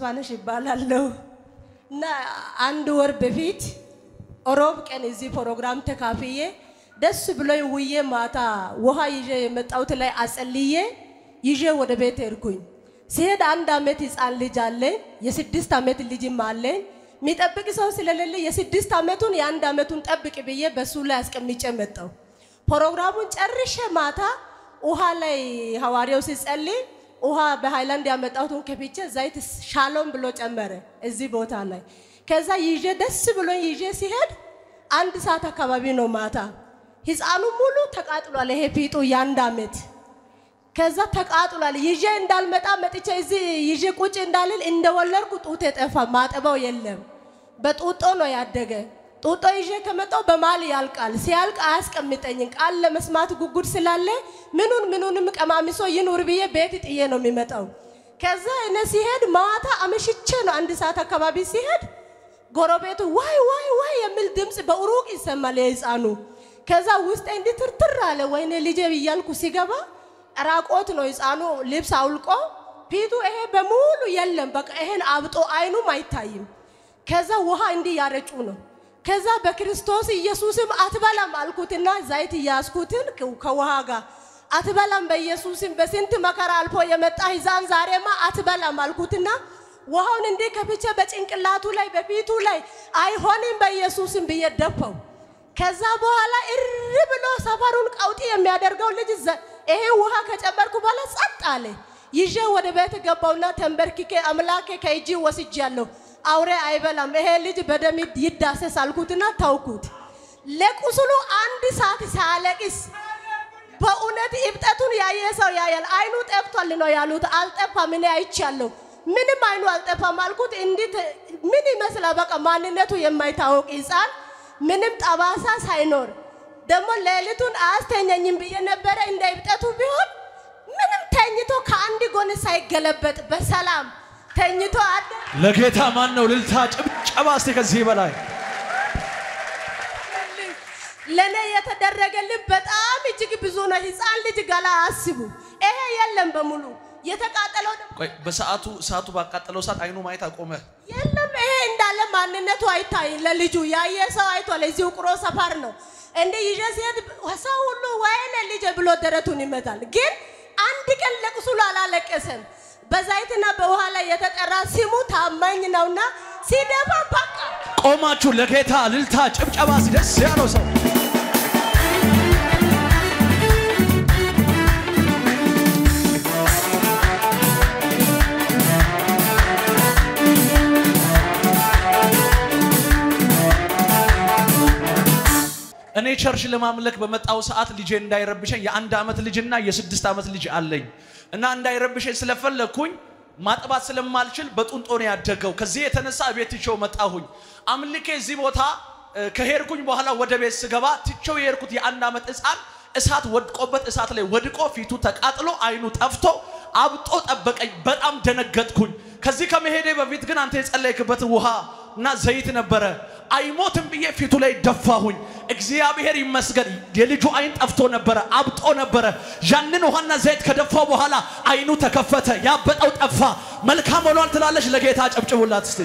ተስፋነሽ ይባላለሁ እና አንድ ወር በፊት ሮብ ቀን እዚህ ፕሮግራም ተካፍዬ ደስ ብሎኝ ውዬ ማታ ውሃ ይዤ የመጣሁት ላይ አጸልዬ ይዤ ወደ ቤት ሄድኩኝ። ሲሄድ አንድ ዓመት ህፃን ልጅ አለኝ፣ የስድስት ዓመት ልጅም አለኝ። የሚጠብቅ ሰው ስለሌለ የስድስት ዓመቱን የአንድ ዓመቱን ጠብቅ ብዬ በሱ ላይ አስቀምጬ መጣሁ። ፕሮግራሙን ጨርሼ ማታ ውሃ ላይ ሐዋርያው ሲጸልይ ውሃ በሃይላንድ ያመጣሁትን ከፍቼ ዘይት ሻሎም ብሎ ጨመረ እዚህ ቦታ ላይ። ከዛ ይዤ ደስ ብሎኝ ይዤ ሲሄድ አንድ ሰዓት አካባቢ ነው ማታ። ህፃኑ ሙሉ ተቃጥሏል። ይሄ ፊጡ የአንድ ዓመት ከዛ ተቃጥሏል። ይዤ እንዳልመጣ መጥቼ እዚህ ይዤ ቁጭ እንዳልል እንደወለድኩ ጡት የጠፋ ማጠባው የለም። በጡጦ ነው ያደገ። ጡጦ ይዤ ከመጣው በማል ያልቃል። ሲያልቅ አያስቀምጠኝም። ቃል ለመስማት ጉጉድ ስላለ ምኑን ምኑንም ቀማሚሶ ይኑር ብዬ ቤት ጥዬ ነው የሚመጣው። ከዛ እኔ ሲሄድ ማታ አመሽቼ ነው አንድ ሰዓት አካባቢ ሲሄድ ጎረቤቱ ዋይ ዋይ ዋይ የሚል ድምፅ በሩቅ ይሰማል የህፃኑ። ከዛ ውስጤ እንዲህ ትርትር አለ። ወይኔ ልጄ ብያልኩ ሲገባ ራቆት ነው ህፃኑ ልብስ አውልቆ ፊቱ ይሄ በሙሉ የለም። በቃ ይሄን አብጦ አይኑም አይታይም። ከዛ ውሃ እንዲህ ያረጩ ነው። ከዛ በክርስቶስ ኢየሱስም አትበላም አልኩትና ዘይት እያስኩትን ከውሃ ጋር አትበላም በኢየሱስም በስንት መከራ አልፎ የመጣ ህፃን ዛሬማ አትበላም አልኩትና ውሃውን እንዲህ ከፍቼ በጭንቅላቱ ላይ በፊቱ ላይ አይሆንም በኢየሱስም ብዬ ደፋው። ከዛ በኋላ እሪ ብሎ ሰፈሩን ቀውጢ የሚያደርገው ልጅ ይሄ ውሃ ከጨመርኩ በኋላ ጸጥ አለ። ይዤ ወደ ቤት ገባውና ተንበርክኬ አምላኬ ከእጅ ወስጃለሁ፣ አውሬ አይበላም፣ ይሄ ልጅ በደም ይዳሰስ አልኩትና ተውኩት። ለቁስሉ አንድ ሰዓት ሳለቅስ በእውነት እብጠቱን ያየ ሰው ያያል። አይኑ ጠፍቷል ነው ያሉት። አልጠፋም፣ እኔ አይቻለሁ። ምንም አይኑ አልጠፋም አልኩት። እንዴት ምን ይመስላል? በቃ ማንነቱ የማይታወቅ ህፃን ምንም ጠባሳ ሳይኖር ደግሞ ሌሊቱን አያስተኛኝም ብዬ ነበረ። እንደ እብጠቱ ቢሆን ምንም ተኝቶ ከአንድ ጎን ሳይገለበጥ በሰላም ተኝቶ አደ ለጌታ ማን ነው ልልታ ጭብጨባ እስቲ ከዚህ በላይ ለእኔ የተደረገልኝ በጣም እጅግ ብዙ ነው። ህፃን ልጅ ገላ አስቡ። ይሄ የለም በሙሉ የተቃጠለው ደግሞ ቆይ በሰዓቱ እሳቱ ባቃጠለው ሰዓት አይኑ ማየት አቆመ የለም። ይሄ እንዳለ ማንነቱ አይታይም። ለልጁ ያየ ሰው አይቷል። እዚህ ውቅሮ ሰፈር ነው እንደ ይዤ ሲሄድ ሰው ሁሉ ወይኔ ልጄ ብሎ ደረቱን ይመታል። ግን አንድ ቀን ለቅሱሉ አላለቀሰም። በዛይትና በውሃ ላይ የተጠራ ስሙ ታማኝ ነውና ሲደፋ በቃ ቆማችሁ ለጌታ ልልታ ጭብጨባ እስቲ ደስ ያለው ሰው እኔ ቸርች ለማምለክ በመጣው ሰዓት ልጄ እንዳይረብሸኝ የአንድ ዓመት ልጅና የስድስት ዓመት ልጅ አለኝ እና እንዳይረብሸኝ ስለፈለግኩኝ ማጥባት ስለማልችል በጡንጦ ነው ያደገው። ከዚህ የተነሳ ቤት ትቼው መጣሁኝ። አምልኬ እዚህ ቦታ ከሄድኩኝ በኋላ ወደ ቤት ስገባ ትቼው የሄድኩት የአንድ ዓመት ሕፃን እሳት ወድቆበት እሳት ላይ ወድቆ ፊቱ ተቃጥሎ አይኑ ጠፍቶ አብጦ ጠበቀኝ። በጣም ደነገጥኩኝ። ከዚህ ከመሄዴ በፊት ግን አንተ የጸለይክበት ውሃ እና ዘይት ነበረ። አይሞትም ብዬ ፊቱ ላይ ደፋሁኝ። እግዚአብሔር ይመስገን የልጁ አይን ጠፍቶ ነበረ፣ አብጦ ነበረ። ያንን ውሃና ዘይት ከደፋው በኋላ አይኑ ተከፈተ፣ ያበጠው ጠፋ። መልካም ሆኗል ትላለች። ለጌታ ጨብጭቡላት እስቲ።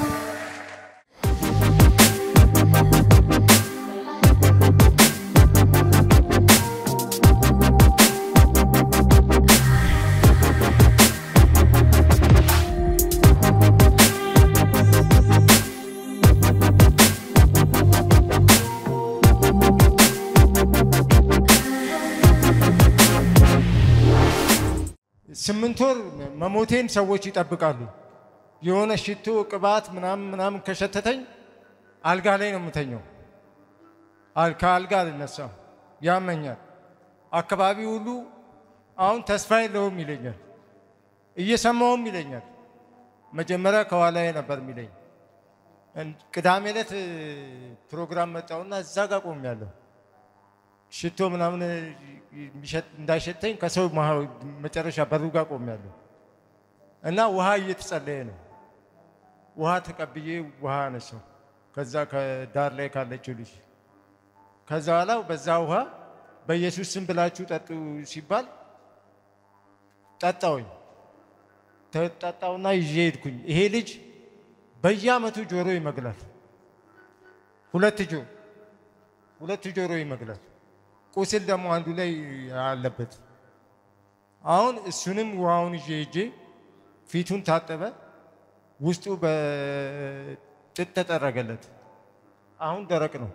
ስምንት ወር መሞቴን ሰዎች ይጠብቃሉ። የሆነ ሽቶ ቅባት ምናምን ምናምን ከሸተተኝ አልጋ ላይ ነው የምተኘው። አል- ከአልጋ አልነሳም፣ ያመኛል። አካባቢ ሁሉ አሁን ተስፋ የለውም ይለኛል፣ እየሰማውም ይለኛል። መጀመሪያ ከኋላዬ ነበር የሚለኝ። እን- ቅዳሜ ዕለት እ, ፕሮግራም መጣውና እዛ ጋር ቆሜያለሁ። ሽቶ ምናምን የሚሸት- እንዳይሸተኝ ከሰው መሀ- መጨረሻ በሩ ጋር ቆሜያለሁ እና ውሃ እየተጸለየ ነው። ውሃ ተቀብዬ ውሃ አነሳው ከዛ ከዳር ላይ ካለችው ልጅ ከዛ በኋላ በዛ ውሃ በኢየሱስ ስም ብላችሁ ጠጡ ሲባል ጠጣውኝ። ተጣጣውና ይዤ ሄድኩኝ። ይሄ ልጅ በየአመቱ ጆሮ ይመግላል። ሁለት ጆሮ ሁለት ጆሮ ይመግላል። ቁስል ደግሞ አንዱ ላይ አለበት። አሁን እሱንም ውሃውን ይዤ ሄጄ ፊቱን ታጠበ፣ ውስጡ በጥጥ ተጠረገለት። አሁን ደረቅ ነው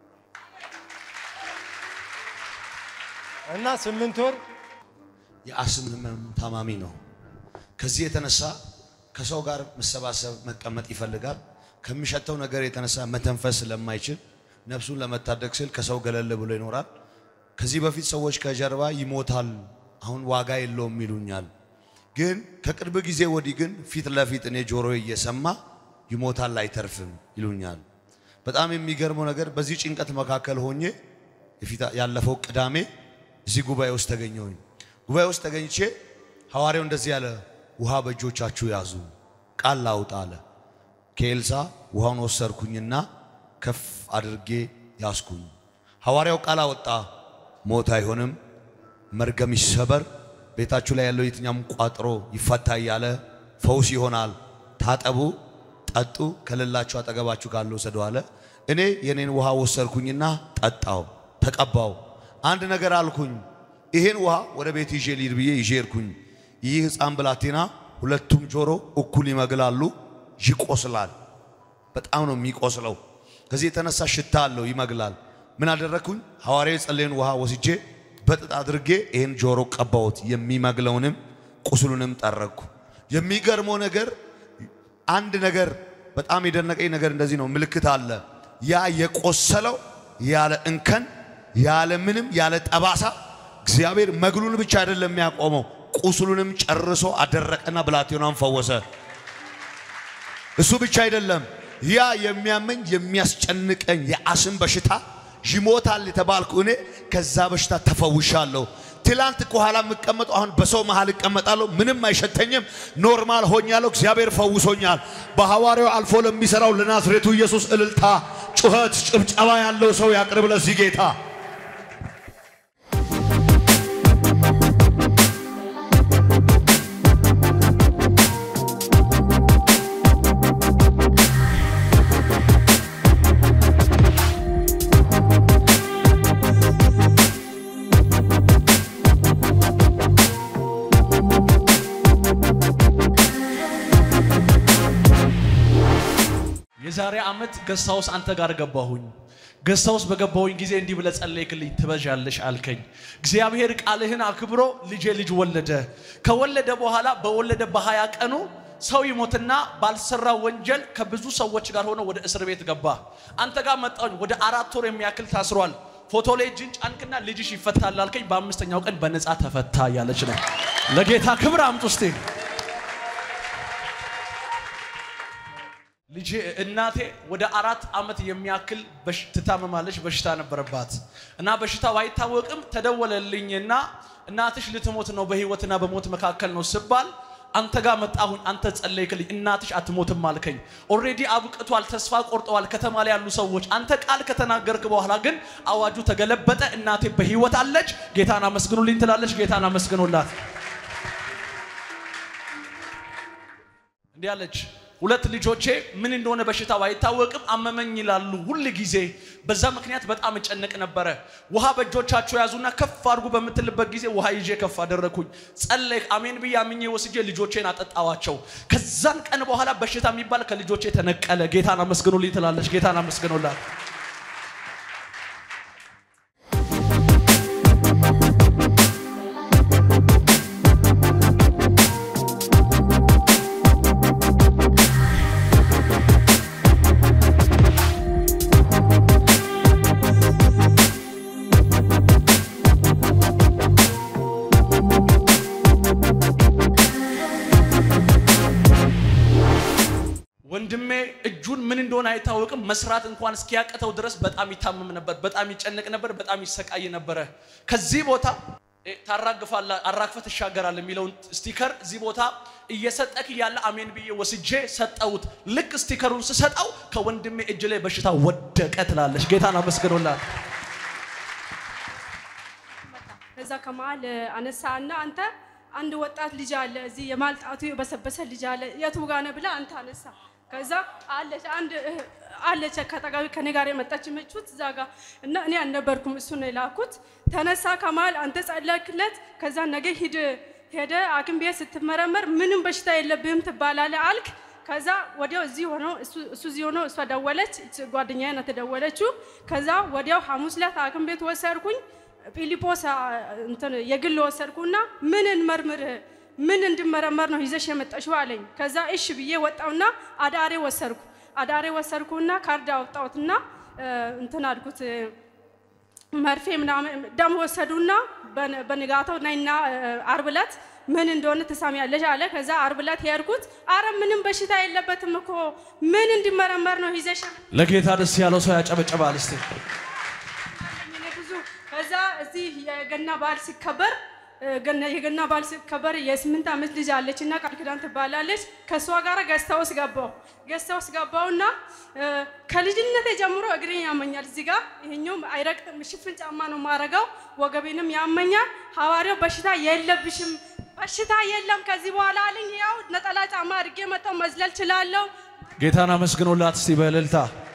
እና ስምንት ወር የአስም ህመም ታማሚ ነው። ከዚህ የተነሳ ከሰው ጋር መሰባሰብ መቀመጥ ይፈልጋል። ከሚሸተው ነገር የተነሳ መተንፈስ ስለማይችል ነፍሱን ለመታደግ ስል ከሰው ገለል ብሎ ይኖራል። ከዚህ በፊት ሰዎች ከጀርባ ይሞታል፣ አሁን ዋጋ የለውም ይሉኛል። ግን ከቅርብ ጊዜ ወዲህ ግን ፊት ለፊት እኔ ጆሮ እየሰማ ይሞታል አይተርፍም ይሉኛል። በጣም የሚገርመው ነገር በዚህ ጭንቀት መካከል ሆኜ የፊት ያለፈው ቅዳሜ እዚህ ጉባኤ ውስጥ ተገኘሁኝ። ጉባኤ ውስጥ ተገኝቼ ሐዋርያው እንደዚህ ያለ ውሃ በእጆቻችሁ ያዙ ቃል ላውጣ አለ። ከኤልሳ ውሃውን ወሰርኩኝና ከፍ አድርጌ ያስኩኝ። ሐዋርያው ቃል አወጣ። ሞት አይሆንም፣ መርገም ይሰበር፣ ቤታችሁ ላይ ያለው የትኛውም ቋጥሮ ይፈታ እያለ ፈውስ ይሆናል። ታጠቡ፣ ጠጡ፣ ከሌላችሁ አጠገባችሁ ካለው ውሰዱ አለ። እኔ የኔን ውሃ ወሰርኩኝና ጠጣው፣ ተቀባው። አንድ ነገር አልኩኝ፣ ይሄን ውሃ ወደ ቤት ይዤ ልሂድ ብዬ ይዤ ሄድኩኝ። ይህ ሕፃን ብላቴና ሁለቱም ጆሮ እኩል ይመግላሉ፣ ይቆስላል። በጣም ነው የሚቆስለው። ከዚህ የተነሳ ሽታ አለው፣ ይመግላል። ምን አደረግኩኝ? ሐዋርያ የጸለየን ውሃ ወስጄ በጥጥ አድርጌ ይህን ጆሮ ቀባሁት። የሚመግለውንም ቁስሉንም ጠረግኩ። የሚገርመው ነገር አንድ ነገር በጣም የደነቀኝ ነገር እንደዚህ ነው። ምልክት አለ። ያ የቆሰለው ያለ እንከን ያለ ምንም ያለ ጠባሳ እግዚአብሔር መግሉን ብቻ አይደለም የሚያቆመው ቁስሉንም ጨርሶ አደረቀና ብላቴናን ፈወሰ። እሱ ብቻ አይደለም፣ ያ የሚያመኝ የሚያስጨንቀኝ የአስም በሽታ ይሞታል የተባልኩ እኔ ከዛ በሽታ ተፈውሻለሁ። ትላንት ከኋላ የምቀመጠው አሁን በሰው መሃል እቀመጣለሁ። ምንም አይሸተኝም። ኖርማል ሆኛለሁ። እግዚአብሔር ፈውሶኛል። በሐዋርያው አልፎ ለሚሰራው ለናዝሬቱ ኢየሱስ እልልታ፣ ጩኸት፣ ጭብጨባ ያለው ሰው ያቅርብ ለዚህ ጌታ። የዛሬ ዓመት ገስታውስ አንተ ጋር ገባሁኝ። ገስታውስ በገባሁኝ ጊዜ እንዲህ ብለህ ጸለይክልኝ፣ ትበዣለሽ አልከኝ። እግዚአብሔር ቃልህን አክብሮ ልጄ ልጅ ወለደ። ከወለደ በኋላ በወለደ በሀያ ቀኑ ሰው ይሞትና ባልሰራ ወንጀል ከብዙ ሰዎች ጋር ሆኖ ወደ እስር ቤት ገባ። አንተ ጋር መጣሁኝ። ወደ አራት ወር የሚያክል ታስሯል። ፎቶ ላይ እጅን ጫንክና ልጅሽ ይፈታል አልከኝ። በአምስተኛው ቀን በነፃ ተፈታ እያለች ነው። ለጌታ ክብር አምጡ እስቲ። ልጄ እናቴ ወደ አራት ዓመት የሚያክል በሽ- ትታመማለች። በሽታ ነበረባት እና በሽታው አይታወቅም። ተደወለልኝና እናትሽ ልትሞት ነው፣ በህይወትና በሞት መካከል ነው ስባል አንተ ጋር መጣሁኝ። አንተ ጸለይክልኝ፣ እናትሽ አትሞትም አልከኝ። ኦልሬዲ አብቅቷል፣ ተስፋ ቆርጠዋል ከተማ ላይ ያሉ ሰዎች። አንተ ቃል ከተናገርክ በኋላ ግን አዋጁ ተገለበጠ። እናቴ በህይወት አለች። ጌታን አመስግኑልኝ ትላለች። ጌታን አመስግኑላት። እንዲህ አለች። ሁለት ልጆቼ ምን እንደሆነ በሽታው አይታወቅም፣ አመመኝ ይላሉ ሁል ጊዜ። በዛ ምክንያት በጣም እጨነቅ ነበረ። ውሃ በእጆቻቸው ያዙና ከፍ አድርጉ በምትልበት ጊዜ ውሃ ይዤ ከፍ አደረግኩኝ። ጸለይክ፣ አሜን ብዬ አምኜ ወስጄ ልጆቼን አጠጣዋቸው። ከዛን ቀን በኋላ በሽታ የሚባል ከልጆቼ ተነቀለ። ጌታን አመስግኑልኝ ትላለች። ጌታን አመስግኑላት። ወንድሜ እጁን ምን እንደሆነ አይታወቅም። መስራት እንኳን እስኪያቅተው ድረስ በጣም ይታመም ነበር፣ በጣም ይጨነቅ ነበር፣ በጣም ይሰቃይ ነበረ። ከዚህ ቦታ እ፣ ታራግፋለህ፣ አራግፈህ ትሻገራለህ የሚለውን ስቲከር እዚህ ቦታ እየሰጠክ እያለ አሜን ብዬ ወስጄ ሰጠሁት። ልክ ስቲከሩን ስሰጠው ከወንድሜ እጅ ላይ በሽታ ወደቀ ትላለች። ጌታን አመስግኖላት። ከዛ ከመሀል አነሳ እና አንተ አንድ ወጣት ልጅ አለ እዚህ የማልጣቱ የበሰበሰ ልጅ አለ የቱ ጋ ነህ ብላ አንተ አነሳ። ከዛ አለች አንድ እህ- አለች ከጠጋቢ ከኔ ጋር የመጣች መቹት እዛ ጋ እና እኔ አልነበርኩም እሱን የላኩት ተነሳ ከመሀል አንተ ጸለክለት። ከዛ ነገ ሂድ ሄደ ሐኪም ቤት ስትመረመር ምንም በሽታ የለብህም ትባላለህ አልክ። ከዛ ወዲያው እዚህ ሆኖ እሱ እሱ እዚህ ሆኖ እሷ ደወለች፣ ጓደኛዬ ናት የደወለችው። ከዛ ወዲያው ሐሙስ ዕለት ሐኪም ቤት ወሰድኩኝ። ፊሊጶስ አ፣ እንትን የግል ወሰድኩና ምን እንመርምርህ ምን እንድመረመር ነው ይዘሽ የመጣሽው አለኝ። ከዛ እሺ ብዬ ወጣውና አዳሬ ወሰድኩ። አዳሬ ወሰድኩና ካርድ አወጣሁትና እ፣ እንትን አልኩት እ፣ መርፌ ምናምን ደም ወሰዱና በን- በንጋታው ነይና እ፣ አርብ ዕለት ምን እንደሆነ ትሰሚያለሽ አለ። ከዛ አርብ ዕለት ሄድኩት። አረ ምንም በሽታ የለበትም እኮ ምን እንዲመረመር ነው ይዘሽ ለጌታ ደስ ያለው ሰው ያጨበጨባል እስቲ። እኔ ብዙ ከዛ እዚህ የገና በዓል ሲከበር እ፣ ገና- የገና በዓል ሲከበር የስምንት ዓመት ልጅ አለች እና ቃል ኪዳን ትባላለች። ከእሷ ጋር ገዝታ ውስጥ ገባው ገዝታ ውስጥ ገባውና እ፣ ከልጅነቴ ጀምሮ እግሬን ያመኛል። እዚህ ጋር ይሄኛውም አይረግጥም፣ ሽፍን ጫማ ነው ማረገው። ወገቤንም ያመኛል። ሐዋርያው በሽታ የለብሽም በሽታ የለም ከዚህ በኋላ አለኝ። ያው ነጠላ ጫማ አድርጌ መጣው መዝለል ችላለሁ። ጌታን አመስግኖላት እስቲ በእልልታ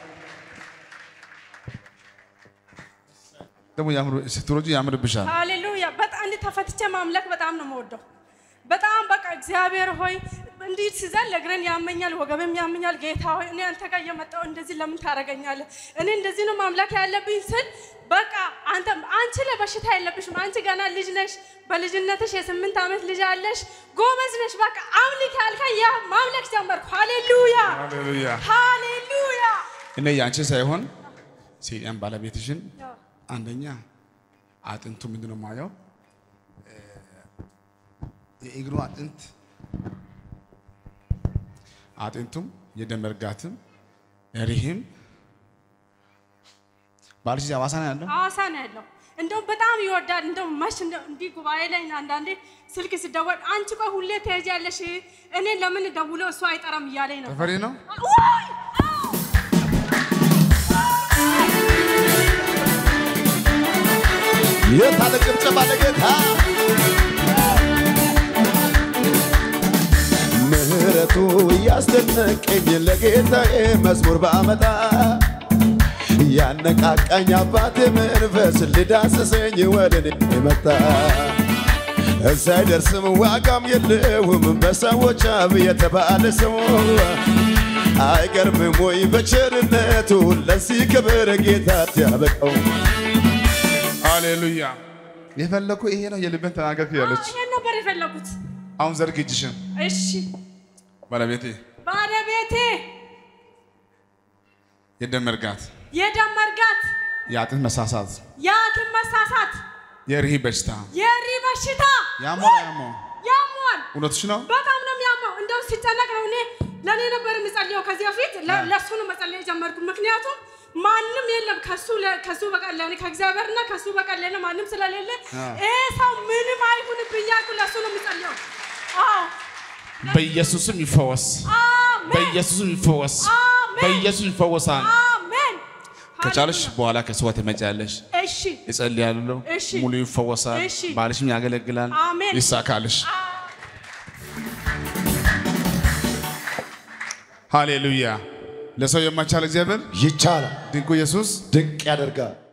ደግሞ ያምሩ ስትሮጂ ያምርብሻል። ሃሌሉያ በጣም እንዲህ ተፈትቼ ማምለክ በጣም ነው የምወደው። በጣም በቃ እግዚአብሔር ሆይ እንዲህ ሲዘል እግሬን ያመኛል፣ ወገብም ያመኛል። ጌታ ሆይ እኔ አንተ ጋር እየመጣሁ እንደዚህ ለምን ታደርገኛለህ? እኔ እንደዚህ ነው ማምለክ ያለብኝ ስል በቃ አንተ አንቺ ለበሽታ የለብሽም፣ አንቺ ገና ልጅ ነሽ፣ በልጅነትሽ የስምንት ዓመት ልጅ አለሽ፣ ጎበዝ ነሽ። በቃ አምልክ ያልከኝ ያ ማምለክ ጀመርኩ። ሃሌሉያ ሃሌሉያ። ሃሌሉያ። እኔ ያንቺ ሳይሆን ሴጣን ባለቤትሽን አንደኛ አጥንቱ ምንድን ነው የማየው እ፣ የእግሩ አጥንት አጥንቱም የደም መርጋትም ሪህም ባልሽ ሐዋሳ ነው ያለው። ሐዋሳ ነው ያለው። እንደውም በጣም ይወዳል። እንደውም መች እንደው እንዲህ ጉባኤ ላይ አንዳንዴ ስልክ ሲደወል አንቺ ቆይ ሁሌ ትሄጃለሽ፣ እኔ ለምን ደውሎ እሱ አይጠራም እያለኝ ነው። ተፈሪ ነው ውይ! የታለ ጭብጨባ ለጌታ ምህረቱ እያስደነቀኝ ለጌታዬ መዝሙር ባመጣ ያነቃቃኝ አባቴ መንፈስ ሊዳስሰኝ ወደ እኔ መጣ ሳይደርስም ዋጋም የለውም በሰዎች አፍ የተባለ ሰው አይገርምም ወይ በቸርነቱ ለዚህ ክብር ጌታ ያበቀው ሃሌሉያ። የፈለኩ ይሄ ነው የልብን ተናገርክ ያለች ይሄን ነበር የፈለጉት። አሁን ዘርግ እጅሽን እሺ ባለቤቴ ባለቤቴ የደም መርጋት፣ የደም መርጋት፣ የአጥንት መሳሳት፣ የሐኪም መሳሳት፣ የሪህ በሽታ የሪ በሽታ ያሞ ያሞ ያሟል። እውነትሽ ነው። በጣም ነው የሚያመው። እንደው ሲጨነቅ ነው እኔ ለእኔ ነበር የምጸልየው ከዚህ በፊት ለ- ለእሱ ነው መጸለይ የጀመርኩ። ምክንያቱም ማንም የለም ከሱ ለ- ከሱ በቀር ለእኔ ከእግዚአብሔርና ከሱ በቀር ለእኔ ማንም ስለሌለ ይሄ ሰው ምንም አይሁንብኝ እያልኩ ለእሱ ነው የምጸልየው። አዎ በኢየሱስም ይፈወስ፣ አሜን በኢየሱስም ይፈወስ፣ አሜን። በኢየሱስ ይፈወሳል። አሜን። ከቻለሽ ሃሌሉያ። በኋላ ከሰዋ ትመጫለሽ። እሺ እጸልያለሁ፣ እሺ። ሙሉ ይፈወሳል፣ እሺ። ባልሽም ያገለግላል፣ አሜን። ይሳካልሽ። ሃሌሉያ። ለሰው የማይቻል እግዚአብሔር ይቻላል፣ ድንቁ ኢየሱስ ድንቅ ያደርጋል።